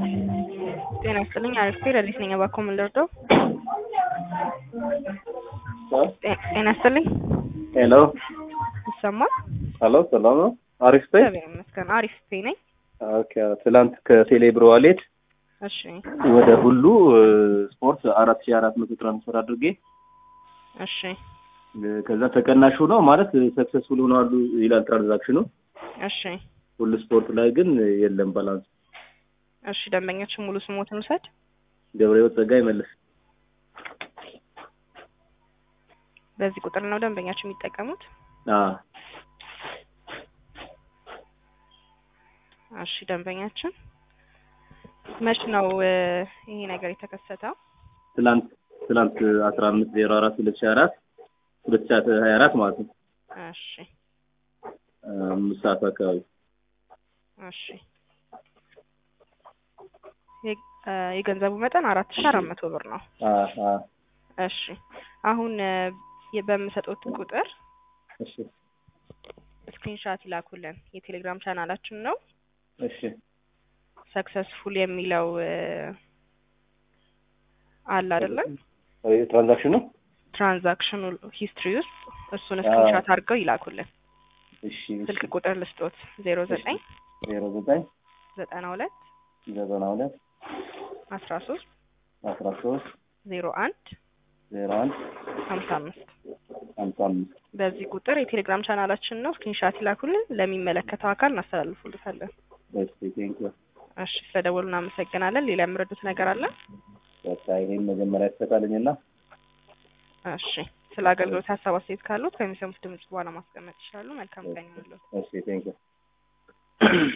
ጤና ይስጥልኝ አሪፍ ረዲት ነኝ እባክዎ ምን ልርዳው? ጤና ይስጥልኝ ሄሎ ይሰማል? ሄሎ ሰላም ነው? አሪፍ ነኝ። እግዚአብሔር ይመስገን አሪፍ ነኝ። ኦኬ ትላንት ከቴሌብር ዋሌት እሺ ወደ ሁሉ ስፖርት አራት ሺህ አራት መቶ ትራንስፈር አድርጌ እሺ ከዛ ተቀናሽ ሆነው ማለት ሰክሰስፉል ሆነዋል ይላል ትራንዛክሽኑ። እሺ ሁሉ ስፖርት ላይ ግን የለም ባላንስ። እሺ ደንበኛችን ሙሉ ስሞትን ውሰድ። ገብረሕይወት ጸጋ ይመልስ። በዚህ ቁጥር ነው ደንበኛችን የሚጠቀሙት? አዎ እሺ ደንበኛችን መች ነው እ ይሄ ነገር የተከሰተው? ትላንት ትላንት አስራ አምስት ዜሮ አራት ሁለት ሺህ አራት ሁለት ሺህ ሀያ አራት ማለት ነው እሺ አምስት ሰዓት አካባቢ እሺ የ- እ የገንዘቡ መጠን አራት ሺህ አራት መቶ ብር ነው። አ- አ- እሺ አሁን እ የ- በምሰጡት ቁጥር እሺ ስክሪንሻት ይላኩልን። የቴሌግራም ቻናላችን ነው እሺ ሰክሰስፉል የሚለው እ አለ አይደለም ትራንዛክሽኑ ትራንዛክሽኑ ሂስትሪ ውስጥ እሱን ስክሪንሻት አድርገው ይላኩልን። እሺ ስልክ ቁጥር ልስጦት ዜሮ ዘጠኝ ዜሮ ዘጠኝ ዘጠና ሁለት ዘጠና ሁለት አስራ ሶስት አስራ ሶስት ዜሮ አንድ ዜሮ አንድ ሀምሳ አምስት ሀምሳ አምስት በዚህ ቁጥር የቴሌግራም ቻናላችን ነው። ስክሪንሻት ይላኩልን። ለሚመለከተው አካል እናስተላልፉልታለን። እሺ ቴንኪው እሺ ስለደወሉ እናመሰግናለን። ሌላ የምረዱት ነገር አለ? በቃ ይሄን መጀመሪያ ትሰጣልኝና እሺ ስለ አገልግሎት ሀሳብ አስተያየት ካሉት ከሚሰሙት ድምጽ በኋላ ማስቀመጥ ይችላሉ። መልካም ቀን ይሁንልዎት። እሺ ቴንኪው